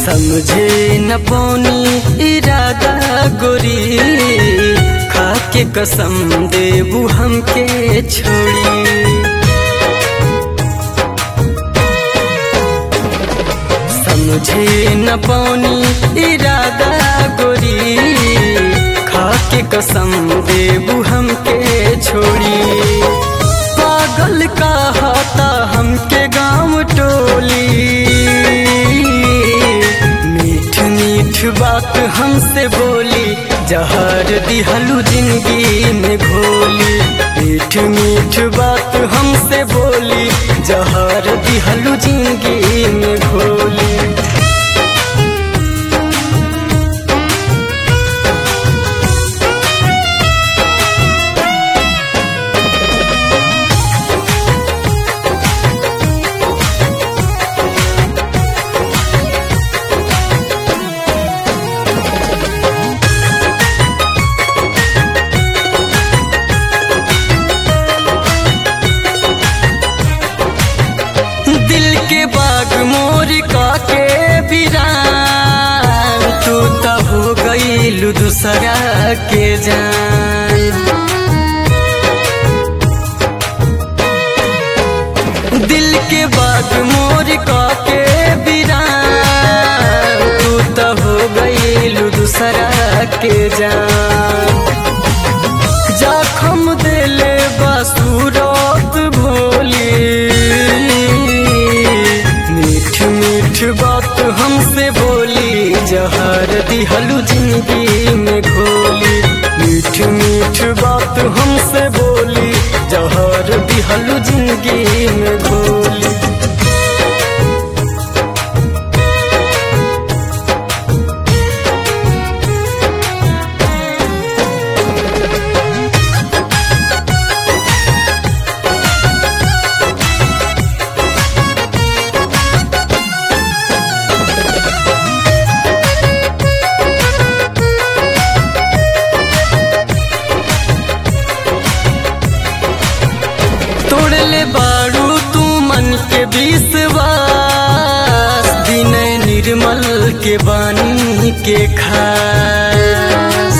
समझे न पौनी इरादा गोरी खाके कसम देबू हमके छोड़ी समझे न पौनी इरादा गोरी खाके कसम देबू हमके छोड़ी पागल का हाथा हमके गाँव टोली मीठ मीठ बात हमसे बोली जहर दिहलू जिंदगी में घोली मीठ मीठ बात हमसे बोली जहर दिहलू जिंदगी में घोली दिल के बाग मोर के बिरान तू तो हो गईलू दूसरा के जान दिल के बाग मोर के बिरान तू तो हो गईलू दूसरा के जान जखम दिले बसूरत भोली मीठ मीठ बात हमसे बोली जहर दिहलू जिंदगी में घोली मीठ मीठ बात हमसे बोली जहर दिहलू जिंदगी में घोली तोड़ले बाड़ू तू मन के विश्वास दिन निर्मल के बानी के खास